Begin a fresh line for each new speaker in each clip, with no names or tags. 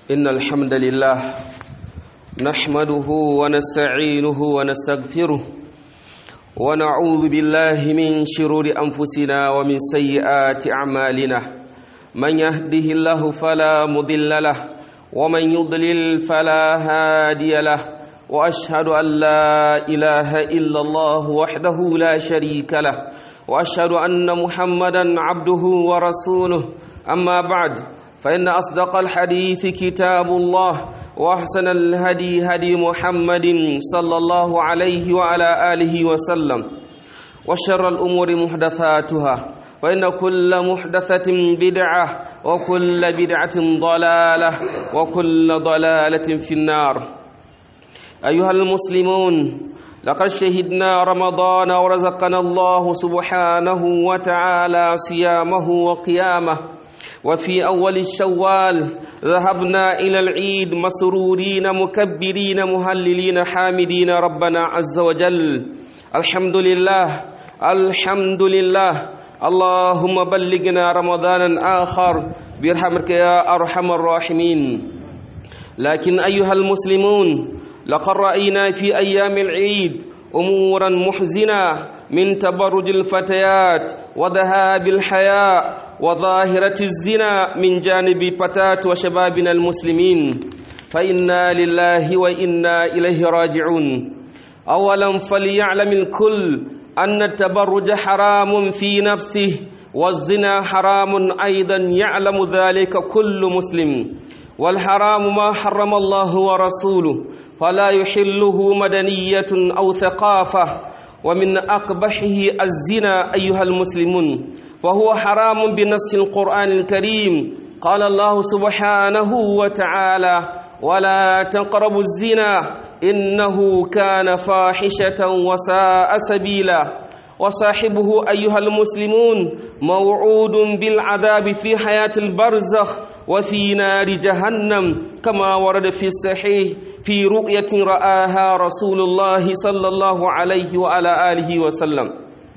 إن الحمد لله نحمده ونستعينه ونستغفره ونعوذ بالله من شرور أنفسنا ومن سيئات أعمالنا من يهده الله فلا مضل له ومن يضلل فلا هادي له وأشهد أن لا إله إلا الله وحده لا شريك له وأشهد أن محمدا عبده ورسوله أما بعد فإن أصدق الحديث كتاب الله وأحسن الهدي هدي محمد صلى الله عليه وعلى آله وسلم وشر الأمور محدثاتها وإن كل محدثة بدعة وكل بدعة ضلالة وكل ضلالة في النار أيها المسلمون لقد شهدنا رمضان ورزقنا الله سبحانه وتعالى صيامه وقيامه وفي أول الشوال ذهبنا إلى العيد مسرورين مكبرين مهللين حامدين ربنا عز وجل الحمد لله الحمد لله اللهم بلغنا رمضانا آخر برحمتك يا أرحم الراحمين لكن أيها المسلمون لقد رأينا في أيام العيد أمورا محزنة من تبرج الفتيات وذهاب الحياء وظاهرة الزنا من جانب فتاة وشبابنا المسلمين فإنا لله وإنا إليه راجعون أولا فليعلم الكل أن التبرج حرام في نفسه والزنا حرام أيضا يعلم ذلك كل مسلم والحرام ما حرم الله ورسوله فلا يحله مدنية أو ثقافة ومن أقبحه الزنا أيها المسلمون وهو حرام بنص القرآن الكريم قال الله سبحانه وتعالى ولا تقربوا الزنا إنه كان فاحشة وساء سبيلا وصاحبه أيها المسلمون موعود بالعذاب في حياة البرزخ وفي نار جهنم كما ورد في الصحيح في رؤية رآها رسول الله صلى الله عليه وعلى آله وسلم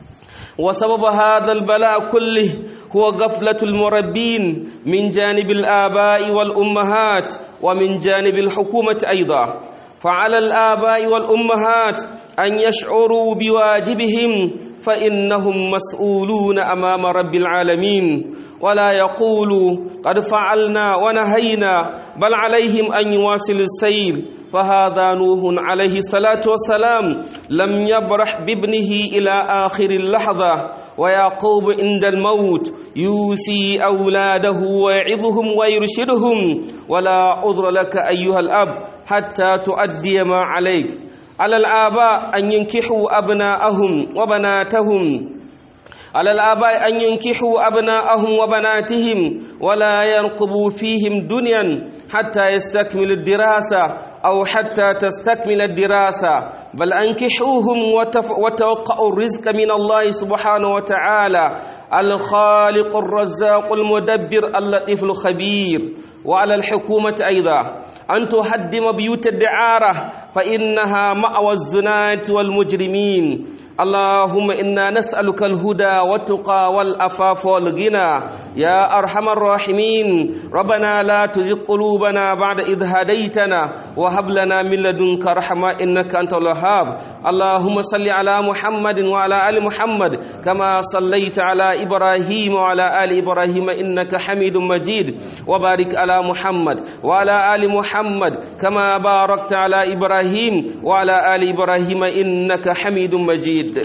وسبب هذا البلاء كله هو غفلة المربين من جانب الآباء والأمهات ومن جانب الحكومة أيضا فعلى الآباء والأمهات أن يشعروا بواجبهم فإنهم مسؤولون أمام رب العالمين ولا يقولوا قد فعلنا ونهينا بل عليهم أن يواصلوا السير فهذا نوح عليه الصلاة والسلام لم يبرح بابنه إلى آخر اللحظة ويعقوب عند الموت يوصي أولاده ويعظهم ويرشدهم ولا عذر لك أيها الأب حتى تؤدي ما عليك على الآباء أن ينكحوا أبناءهم وبناتهم على الآباء أن ينكحوا أبناءهم وبناتهم ولا ينقبوا فيهم دنيا حتى يستكمل الدراسة أو حتى تستكمل الدراسة بل أنكحوهم وتوقعوا الرزق من الله سبحانه وتعالى الخالق الرزاق المدبر اللطيف الخبير وعلى الحكومة أيضا أن تهدم بيوت الدعارة فإنها مأوى الزناة والمجرمين اللهم إنا نسألك الهدى والتقى والأفاف والغنى يا أرحم الراحمين ربنا لا تزغ قلوبنا بعد إذ هديتنا وهب لنا من لدنك رحمة إنك أنت الوهاب اللهم صل على محمد وعلى آل محمد كما صليت على إبراهيم وعلى آل إبراهيم إنك حميد مجيد وبارك على محمد وعلى آل محمد كما باركت على إبراهيم وعلى آل إبراهيم إنك حميد مجيد جدا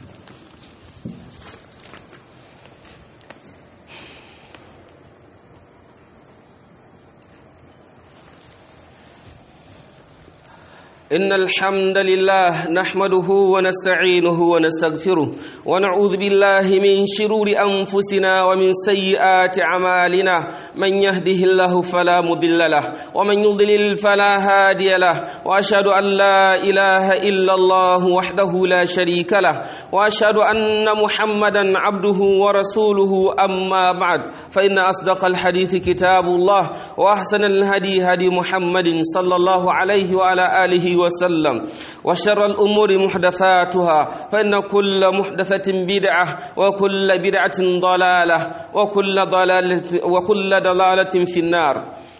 إن الحمد لله نحمده ونستعينه ونستغفره ونعوذ بالله من شرور أنفسنا ومن سيئات أعمالنا من يهده الله فلا مضل له ومن يضلل فلا هادي له وأشهد أن لا إله إلا الله وحده لا شريك له وأشهد أن محمدا عبده ورسوله أما بعد فإن أصدق الحديث كتاب الله وأحسن الهدي هدي محمد صلى الله عليه وعلى آله وسلم وشر الأمور محدثاتها فإن كل محدثة بدعة وكل بدعة ضلالة وكل ضلالة, وكل ضلالة في النار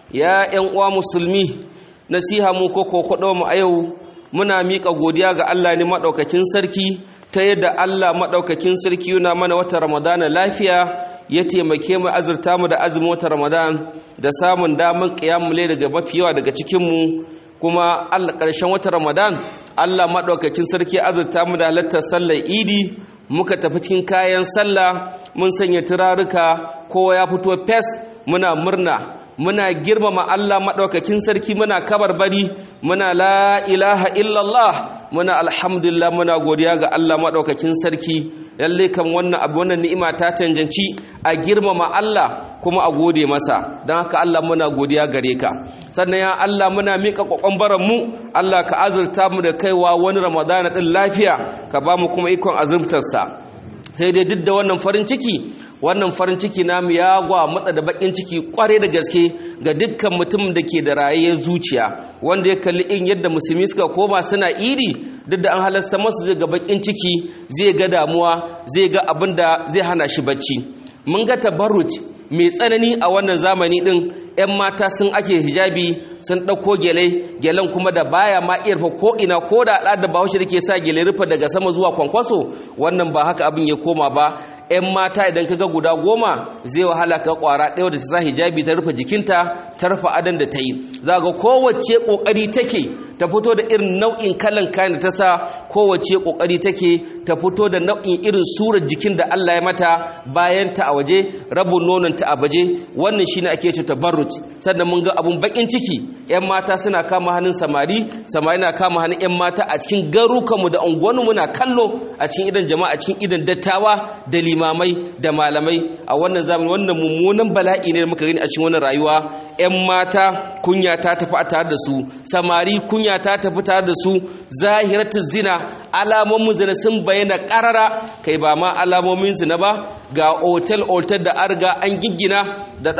يا أنواع مسلمي نسيها موكوكو قدوم أيو muna miƙa godiya ga Allah ne maɗaukakin sarki ta yadda Allah maɗaukakin sarki yana mana wata Ramadana lafiya ya taimake mu azurta mu da azumin wata Ramadan da samun damar ƙiyamule daga mafi yawa daga cikinmu kuma Allah ƙarshen wata Ramadan Allah maɗaukakin sarki azurta mu da halartar sallar Idi muka tafi cikin kayan sallah mun sanya turaruka kowa ya fito fes muna murna muna girmama Allah maɗaukakin sarki muna kabarbari muna la ilaha illallah muna alhamdulillah muna godiya ga Allah maɗaukakin sarki lalle kan wannan abu wannan ni'ima ta canjanci a girmama Allah kuma a gode masa don haka Allah muna godiya gare ka sannan ya Allah muna miƙa ƙwaƙwambaran mu Allah ka azurta mu da kaiwa wani ramadana ɗin lafiya ka ba mu kuma ikon azurtarsa sai dai duk da wannan farin ciki wannan farin ciki namu ya gwa matsa da bakin ciki kware da gaske ga dukkan mutum da ke da rayayyar zuciya wanda ya kalli in yadda musulmi suka koma suna iri duk da an halarta masu zai ga bakin ciki zai ga damuwa zai ga abin da zai hana shi bacci mun ga tabarruj mai tsanani a wannan zamani din 'yan mata sun ake hijabi sun ɗauko gele gelen kuma da baya ma iya rufe ko ina ko da al'adar bahaushe da ke sa gele rufe daga sama zuwa kwankwaso wannan ba haka abin ya koma ba 'yan mata idan ka ga guda goma zai wahala ka kwara ɗaya da ta sa hijabi ta rufe jikinta ta rufe adon da ta yi za ga kowace ƙoƙari take ta fito da irin nau'in kalan kayan da ta sa kowace ƙoƙari take ta fito da nau'in irin surar jikin da Allah ya mata bayan ta a waje rabin nonon ta a baje wannan shine ake ce tabarruj sannan mun ga abun bakin ciki 'yan mata suna kama hannun samari samari na kama hannun 'yan mata a cikin garukanmu da unguwanmu muna kallo a cikin idan jama'a a cikin idan dattawa da limamai da malamai a wannan zamani wannan mummunan bala'i ne da muka gani a cikin wannan rayuwa 'yan mata kunya ta tafi a tare da su samari kunya ta tafi tare da su zahiratul zina alamomin zina sun bayyana karara kai ba ma alamomin zina ba ga otel otel da arga an giggina da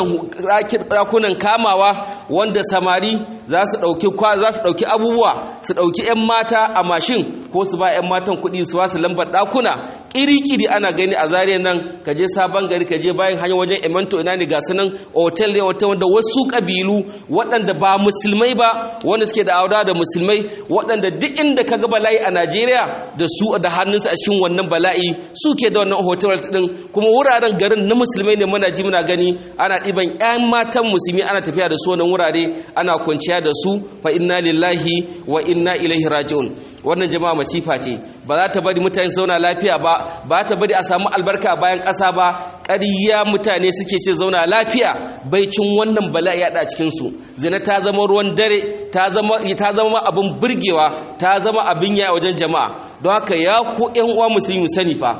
ɗakunan kamawa wanda samari za su ɗauki abubuwa su ɗauki 'yan mata a mashin ko su ba 'yan matan kuɗi su ba su lambar ɗakuna ƙiri-ƙiri ana gani a zariya nan ka je sabon gari ka je bayan hanyar wajen emento ina ne ga sunan otel ne wata wanda wasu ƙabilu waɗanda ba musulmai ba wanda suke da auda da musulmai waɗanda duk inda ka ga bala'i a najeriya da su da hannunsu a cikin wannan bala'i suke da wannan hotel ɗin kuma wuraren garin na musulmai ne muna ji muna gani ana ɗiban 'yan matan musulmi ana tafiya da su wannan wurare ana kwanciya da su fa inna lillahi wa inna ilaihi raji'un wannan jama'a masifa ce ba za ta bari mutane zauna lafiya ba ba ta bari a samu albarka bayan ƙasa ba ƙarya mutane suke ce zauna lafiya baicin wannan bala'i ya cikin su zina ta zama ruwan dare ta zama ta zama abin burgewa ta zama abin ya wajen jama'a don haka ya ku ƴan uwa musulmi sani fa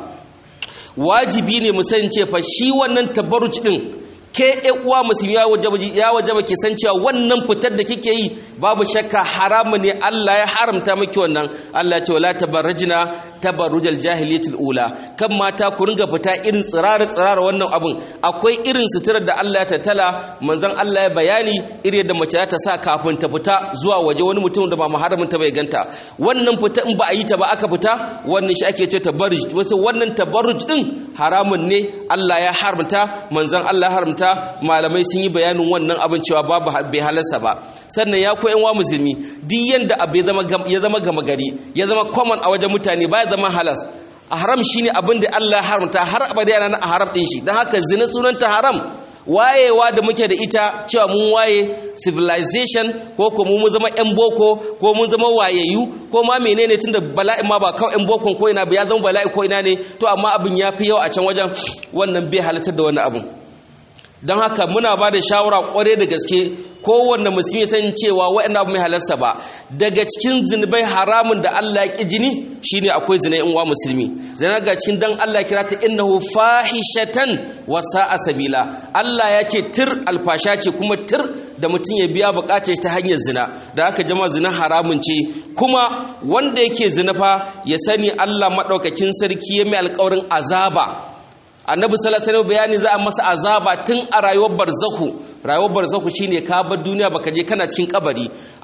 wajibi ne mu sani ce fa shi wannan tabarruj din ke uwa musulmi ya wajaba ke san cewa wannan fitar da kike yi babu shakka haramu ne Allah ya haramta miki wannan Allah ya ce wala tabarrajna tabarrujal jahiliyatul ula kan mata ku ringa fita irin tsirara tsirara wannan abun akwai irin suturar da Allah ya tattala manzon Allah ya bayani irin da mace ta sa kafin ta fita zuwa waje wani mutum da ba muharramin ta bai ganta wannan fita in ba a yi ta ba aka fita wannan shi ake ce tabarruj wasu wannan tabarruj din haramun ne Allah ya haramta manzon Allah ya haramta malamai sun yi bayanin wannan abin cewa babu bai halarsa ba sannan ya koyan wa musulmi duk yanda abu ya zama gama gari ya zama common a wajen mutane ba ya zama halas a haram shine abin da Allah ya haramta har abada yana a haram din shi don haka zina sunanta haram wayewa da muke da ita cewa mun waye civilization ko ko mu zama yan boko ko mun zama wayayyu ko ma menene tunda bala'i ma ba kawai yan bokon ko ina ba ya zama bala'i ko ina ne to amma abin ya fi yawa a can wajen wannan bai halatar da wani abun don haka muna ba da shawara kware da gaske kowanne musulmi san cewa waɗanda abu mai halarsa ba daga cikin zunubai haramun da Allah ya ƙi jini shine akwai zina in wa musulmi zina ga cikin dan Allah kira ta innahu fahishatan wa sa'a sabila Allah ya ce tir alfasha ce kuma tir da mutum ya biya bukatar ta hanyar zina da haka jama zina haramun ce kuma wanda yake zina fa ya sani Allah madaukakin sarki ya mai alƙawarin azaba annabi sallallahu alaihi bayani za a masa azaba tun a rayuwar barzaku rayuwar barzaku shine ka bar duniya baka je kana cikin kabari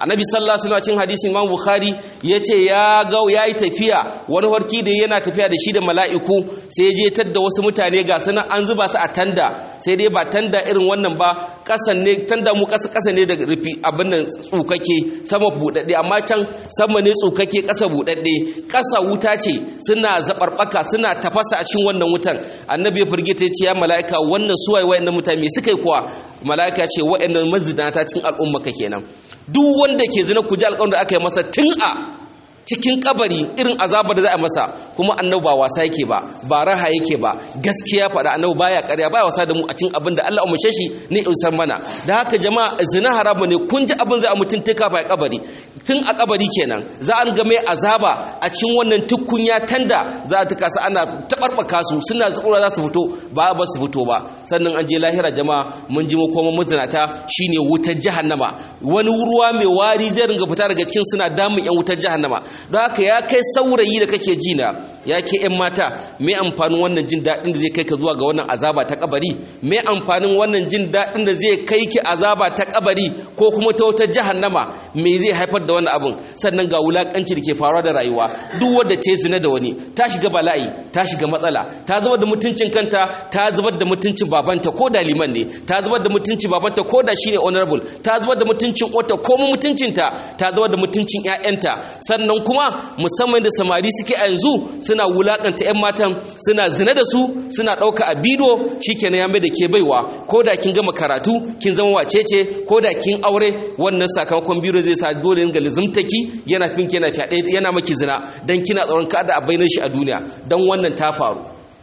annabi sallallahu alaihi wasallam hadisin imam bukhari yace ya ga yayi tafiya wani warki da yana tafiya da shi da mala'iku sai je tadda wasu mutane ga sanan an zuba su a tanda sai dai ba tanda irin wannan ba kasan ne tanda mu kasa kasa ne da rufi abin nan tsukake sama budadde amma can sama ne tsukake kasa budadde kasa wuta ce suna zabarbaka suna tafasa a cikin wannan wutan annabi ya firgita ya ce ya mala'ika wannan suwaye wayannan mutane me suka yi kuwa mala'ika ce wayannan mazinata cikin al'umma ka kenan duk wanda ke zina ku ji alƙawarin da aka yi masa tun a cikin kabari irin azabar da za a masa kuma annabi ba wasa yake ba ba raha yake ba gaskiya faɗa annabi baya ƙarya baya wasa da mu a cikin abin da Allah umarce shi ne isar mana da haka jama'a zina haramu ne kun ji abin za a mutun tuka fa kabari tun a kabari kenan za an ga mai azaba a cikin wannan tukunya tanda za a tuka su ana tabarbaka su suna tsura za su fito ba ba su fito ba sannan an je lahira jama'a mun ji mu koma muzinata shine wutar jahannama wani ruwa mai wari zai ringa fita daga cikin suna damun yan wutar jahannama don haka ya kai saurayi da kake ji na ya ke yan mata me amfanin wannan jin daɗin da zai kai ka zuwa ga wannan azaba ta kabari me amfanin wannan jin daɗin da zai kai ki azaba ta kabari ko kuma ta wutar jahannama me zai haifar da wannan abun sannan ga wulakanci da ke faruwa da rayuwa duk wanda ta zina da wani ta shiga bala'i ta shiga matsala ta zubar da mutuncin kanta ta zubar da mutuncin babanta ko da liman ne ta zubar da mutuncin babanta ko da shine honorable ta zubar da mutuncin wata ko mutuncinta ta zubar da mutuncin ƴaƴanta sannan kuma musamman da samari suke a yanzu suna wulakanta ƴan matan suna zina da su suna ɗauka a bido shikenan ya mai da ke baiwa ko da kin gama karatu kin zama wacece ko da kin aure wannan sakamakon biro zai sa dole ga lizimtaki yana fin yana fyaɗe yana maki zina dan kina tsoron kada a bayyana shi a duniya dan wannan ta faru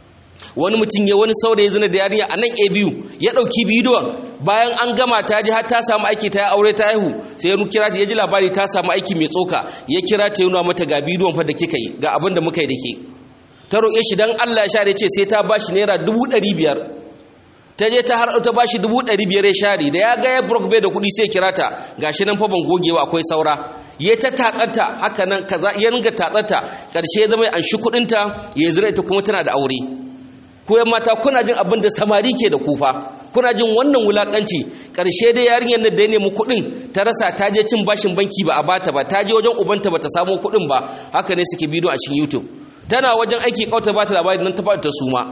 wani mutum ya wani saurayi zina da yarinya a nan a biyu ya ɗauki bidiyon bayan an gama ta ji har ta samu aiki ta aure ta haihu sai ya kira ta ya ji labari ta samu aiki mai tsoka ya kira ta nuna mata ga bidiyon fa da kika yi ga abin da muka yi da ke ta roƙe shi dan Allah ya share ce sai ta bashi naira dubu ɗari biyar ta je ta har ta bashi dubu ɗari biyar ya share da ya ga ya brok bai da kuɗi sai kira ta gashi nan fa ban gogewa akwai saura ya ta tatsata haka nan kaza ya ringa tatsata ƙarshe ya zama an shi kuɗinta ya zira ita kuma tana da aure ko yan mata kuna jin abin da samari ke da kufa kuna jin wannan wulakanci karshe dai yarinyar nan da ya nemi kuɗin ta rasa ta je cin bashin banki ba a bata ba ta je wajen ubanta ba ta samu kuɗin ba haka ne suke bidiyo a cikin youtube tana wajen aiki kauta ba ta labari nan ta ta suma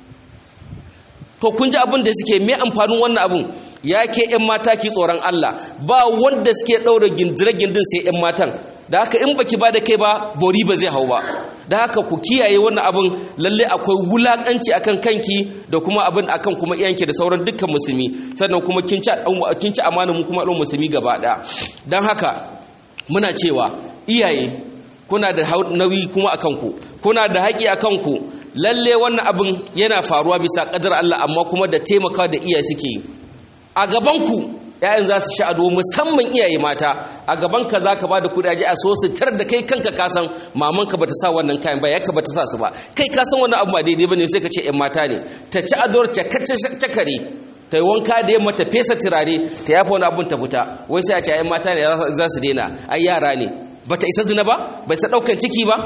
to kun ji abin da suke me amfanin wannan abun ya ke yan mata ki tsoron Allah ba wanda suke ɗaura gindire gindin sai yan matan da haka in baki ba da kai ba bori ba zai hau ba da haka ku kiyaye wannan abin lalle akwai wulakanci akan kanki da kuma abin akan kuma iyanki da sauran dukkan musulmi sannan kuma kin ci kin ci amana mu kuma al'ummar musulmi gaba daya dan haka muna cewa iyaye kuna da nauyi kuma akan ku kuna da haƙi akan ku lalle wannan abin yana faruwa bisa kadar Allah amma kuma da taimaka da iyaye suke a gaban ku ‘ya'yan za su sha'ado musamman iyaye mata a gabanka za ka ba da kudaje a so su tar da kai kanka kasan mamanka ba ta sa wannan kayan ba ya ka ba ta sa su ba kai kasan wannan abu ba daidai ba ne sai ka ce ‘yan mata ne ta ci ador cakare ta yi wanka da yamma ta fesa turare ta yafa wani abun ta fita wai sai a ce ‘yan mata ne za su daina ai yara ne ba ta isa zina ba ba isa ɗaukan ciki ba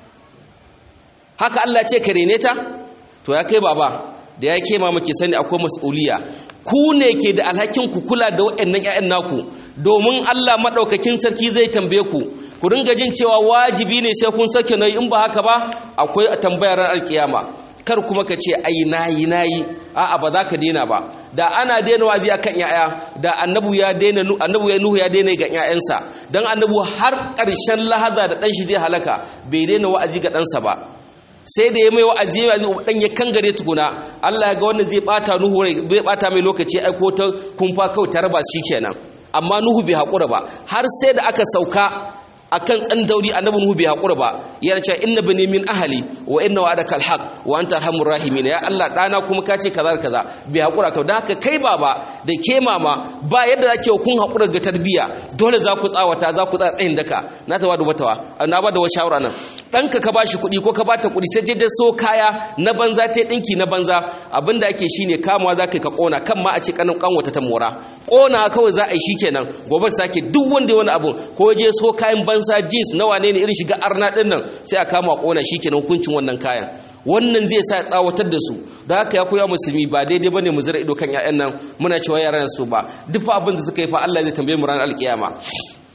haka Allah ce ka rene ta to ya kai baba da ya kema maki sani akwai mas'uliya ku ne ke da alhakin ku kula da waɗannan ƴaƴan naku domin Allah madaukakin sarki zai tambaye ku ku ringa jin cewa wajibi ne sai kun sake nayi in ba haka ba akwai tambayar ran alkiyama kar kuma ka ce ai nayi nayi a'a ba za ka daina ba da ana daina wazi akan ƴaƴa da annabu ya daina annabu ya nuhu ya daina ga ƴaƴansa dan annabu har ƙarshen lahaza da dan shi zai halaka bai daina wa'azi ga ɗansa ba sai da ya mai wa'azi ya wa'azi dan ya kangare tukuna Allah ya ga wannan zai bata Nuhu rai zai bata mai lokaci aiko ta kumfa kawai ta raba shi kenan amma Nuhu bai hakura ba har sai da aka sauka akan tsandauri annabi Nuhu bai hakura ba ya ce inna bani min ahli wa inna wa'adaka alhaq wa anta arhamur rahimin ya Allah dana kuma ka ce kaza kaza bai hakura ka dan haka kai baba da ke mama ba yadda zake kun hakura ga tarbiya dole za ku tsawata za ku tsaya tsayin daka na ta bada watawa na bada wa shawara nan ɗanka ka bashi kuɗi ko ka bata kuɗi sai je so kaya na banza ta ɗinki na banza abinda ake shine kamawa za ka ka ƙona kan ma a ce kanin kanwata ta mora ƙona kawai za a yi shikenan gobe sake duk wanda wani abu ko je so kayan banza jeans na wane ne irin shiga arna ɗin nan sai a kama ƙona shikenan hukuncin wannan kayan wannan zai sa tsawatar da su da haka ya koya musulmi ba daidai bane mu zira ido kan ƴaƴan nan muna cewa yaran su ba duk abin da suka yi fa Allah zai tambaye mu ranar alkiyama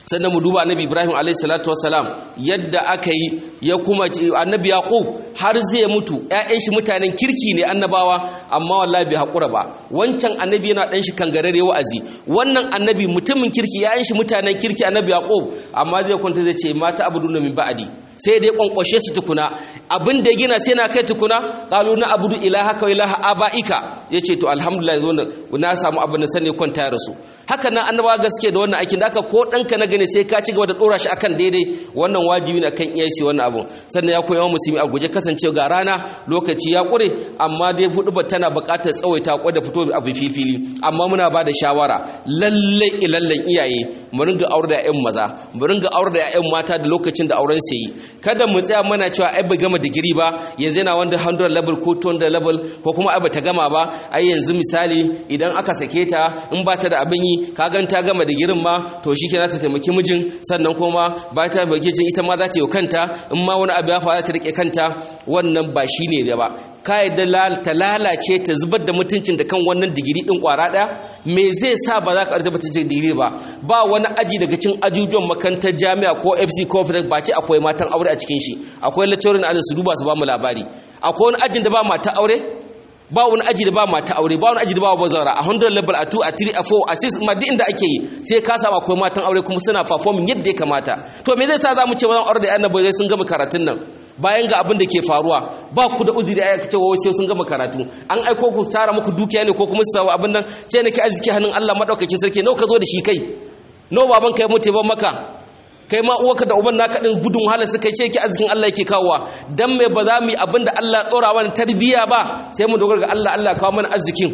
sannan mu duba annabi ibrahim alayhi salatu wassalam yadda aka yi ya kuma annabi yaqub har zai mutu ƴaƴan shi mutanen kirki ne annabawa amma wallahi bai hakura ba wancan annabi yana dan shi kangarare wa'azi wannan annabi mutumin kirki ƴaƴan shi mutanen kirki annabi yaqub amma zai kwanta zai ce mata abuduna min ba'di sai dai kwankwashe su tukuna abin da ya gina sai na kai tukuna qalu na abudu ilaha wa ilaha abaika yace to alhamdulillah zo na samu abin da sani kwanta ya rasu haka nan annabawa gaske da wannan aikin da aka ko danka na gane sai ka ci gaba da tsora shi akan daidai wannan wajibi ne akan iyaye wannan abun sannan ya koyi wa musulmi a guje kasance ga rana lokaci ya kure amma dai hudu tana buƙatar tsawaita kwa da fito abu fifili amma muna ba da shawara lalle ilallen iyaye mu ringa aure da ƴaƴan maza mu ringa aure da ƴaƴan mata da lokacin da auren su yi kada mu tsaya mana cewa ai ba gama digiri ba yanzu yana wanda 100 level ko 200 level ko kuma ai ba ta gama ba ai yanzu misali idan aka sake ta in ba ta da abin yi ka gan ta gama digirin ma to shi kenan ta taimaki mijin sannan kuma ba ta taimaki jin ita ma za ta yi kanta in ma wani abu ya faru ta rike kanta wannan ba shi ne ba ka yadda ta lalace ta zubar da mutuncin da kan wannan digiri din kwara ɗaya me zai sa ba za ka arta mutuncin digiri ba ba wani aji daga cin ajujuwan makarantar jami'a ko fc conference ba ce akwai matan aure a cikin shi akwai lecturing a su duba su ba mu labari akwai wani ajin da ba mata aure ba wani aji da ba mata aure ba wani aji da ba bazara a 100 level a 2 a 3 a 4 a 6 ma duk inda ake yi sai ka samu akwai matan aure kuma suna performing yadda ya kamata to me zai sa za mu ce bazan aure da yan nabai sun gama karatun nan bayan ga abin da ke faruwa ba ku da uzuri ayyaka cewa wai sai sun gama karatu an aiko ku tara muku dukiya ne ko kuma su samu abin nan ce ne ki arziki hannun Allah madaukakin sarki nawa ka zo da shi kai nawa baban kai mutu ban maka kai ma uwarka da uban naka din gudun wahala suka ce ki arzikin Allah yake kawowa dan me ba za mu yi abin da Allah tsora mana tarbiya ba sai mu dogara ga Allah Allah kawo mana arzikin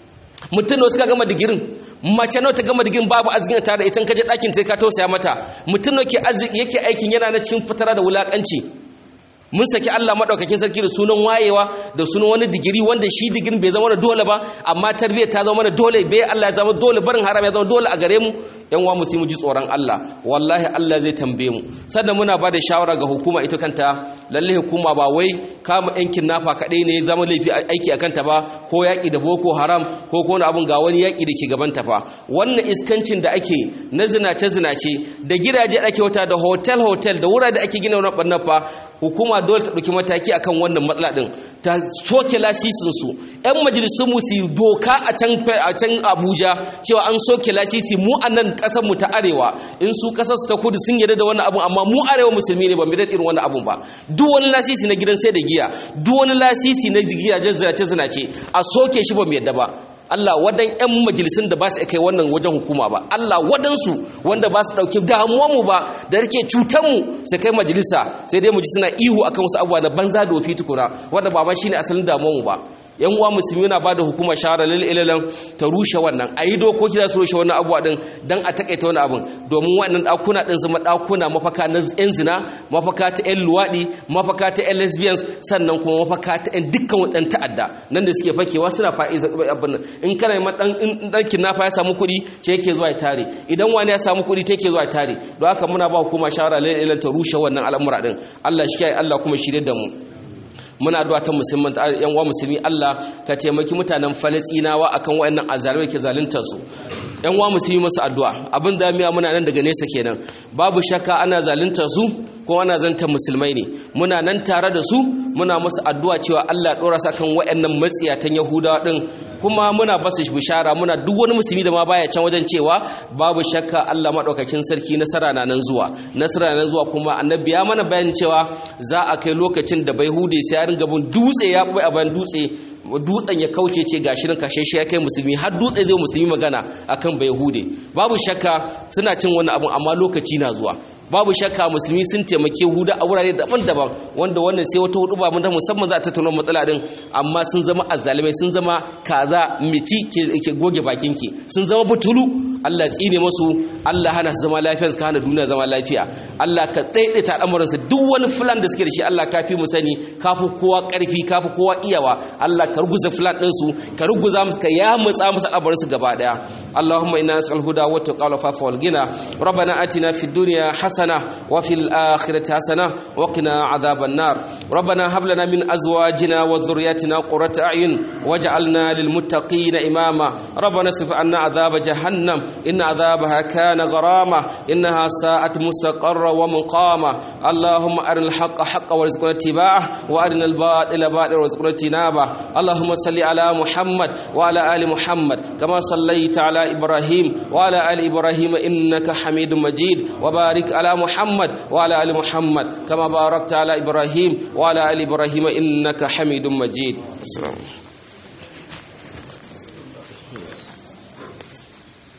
mutum ne suka gama digirin mace nawa ta gama digirin babu arzikin tare da ita kaje ɗakin sai ka tausaya mata mutum ne ke arziki yake aikin yana na cikin fitara da wulakanci mun saki Allah madaukakin sarki da sunan wayewa da sunan wani digiri wanda shi digirin bai zama dole ba amma tarbiyyar ta zama mana dole bai Allah ya zama dole barin haram ya zama dole a gare mu yan wa musu mu ji tsoron Allah wallahi Allah zai tambaye mu sannan muna ba da shawara ga hukuma ita kanta lalle hukuma ba wai kama yankin nafa kadai ne zama laifi aiki akan ta ba ko yaki da boko haram ko ko wani abun ga wani yaki da ke gaban ta fa wannan iskancin da ake na zinace zinace da gidaje ake wata da hotel hotel da wurare da ake gina wannan barnar fa hukuma dole ta ɗauki mataki akan wannan matsala ɗin ta soke lasisinsu 'yan majalisun mu su doka a can abuja cewa an soke lasisi mu a nan ƙasarmu ta arewa in su ƙasarsu ta kudu sun yarda da wannan abun amma mu arewa musulmi ne ba mu irin wannan abun ba duk wani lasisi na gidan sai da giya duk wani lasisi na gidajen zinace zinace a soke shi ba mu yadda ba Allah wadan ƴan majalisun da ba su kai wannan wajen hukuma ba Allah wadansu wanda ba su ɗauki damuwanmu ba da rike cutanmu su kai majalisa sai dai mu ji suna ihu akan wasu abubuwa na banza da wafi tukuna wanda ba ma shine asalin damuwanmu ba yan uwa musulmi na bada hukuma shahara lalilan ta rushe wannan a yi dokoki za su rushe wannan abuwa din don a takaita wani abin domin wannan ɗakuna ɗin zama ɗakuna mafaka na yan zina mafaka ta yan luwaɗi mafaka ta yan lesbians sannan kuma mafaka ta yan dukkan waɗan ta'adda nan da suke fakewa suna fa'iza abin nan in kana ma ɗan ɗan kidnapper ya samu kuɗi ce yake zuwa ya tare idan wani ya samu kuɗi ce yake zuwa ya tare don haka muna ba hukuma shahara lalilan ta rushe wannan al'amura din Allah shi kiyaye Allah kuma shirye da mu muna addu'a ta musulman yan uwa musulmi Allah ka taimaki mutanen Falastinawa akan wayannan azalimai ke zaluntar su yan uwa musulmi musu addu'a abin da miya muna nan daga nesa kenan babu shakka ana zaluntar su ko ana zantar musulmai ne muna nan tare da su muna musu addu'a cewa Allah ya dora su akan wayannan matsiyatan Yahudawa din kuma muna basu bishara muna duk wani musulmi da ma baya can wajen cewa babu shakka Allah madaukakin sarki nasara na nan zuwa nasara na nan zuwa kuma annabi ya mana bayanin cewa za a kai lokacin da bai hude sai ya ringa bin dutse ya bai a bayan dutse dutsen ya kauce ce ga shirin kashe shi ya kai musulmi har dutse zai musulmi magana akan bai hude babu shakka suna cin wani abu amma lokaci na zuwa babu shakka musulmi sun taimake huda a wurare daban-daban wanda wannan sai wata hudu ba mun musamman za a tattauna matsala din amma sun zama azzalimai sun zama kaza mici ke goge bakin ki sun zama butulu Allah tsine musu Allah hana su zama lafiya su hana duniya zama lafiya Allah ka daidaita al'amuran su duk wani filan da suke da shi Allah kafi mu sani kafi kowa karfi kafi kowa iyawa Allah ka ruguza filan din su ka ruguza musu ka yamutsa musu al'amuran su gaba daya اللهم إنا نسأل الهدى والتقى والعفاف والغنى ربنا آتنا في الدنيا حسنة وفي الآخرة حسنة وقنا عذاب النار ربنا هب لنا من أزواجنا وذرياتنا قرة أعين واجعلنا للمتقين إماما ربنا اصرف عنا عذاب جهنم إن عذابها كان غراما إنها ساءت مستقرا ومقاما اللهم أرنا الحق حقا وارزقنا اتباعه وأرنا الباطل باطلا وارزقنا اجتنابه اللهم صل على محمد وعلى آل محمد كما صليت على إبراهيم وعلى آل إبراهيم إنك حميد مجيد وبارك على محمد وعلى آل محمد كما باركت على إبراهيم وعلى آل إبراهيم إنك حميد مجيد السلام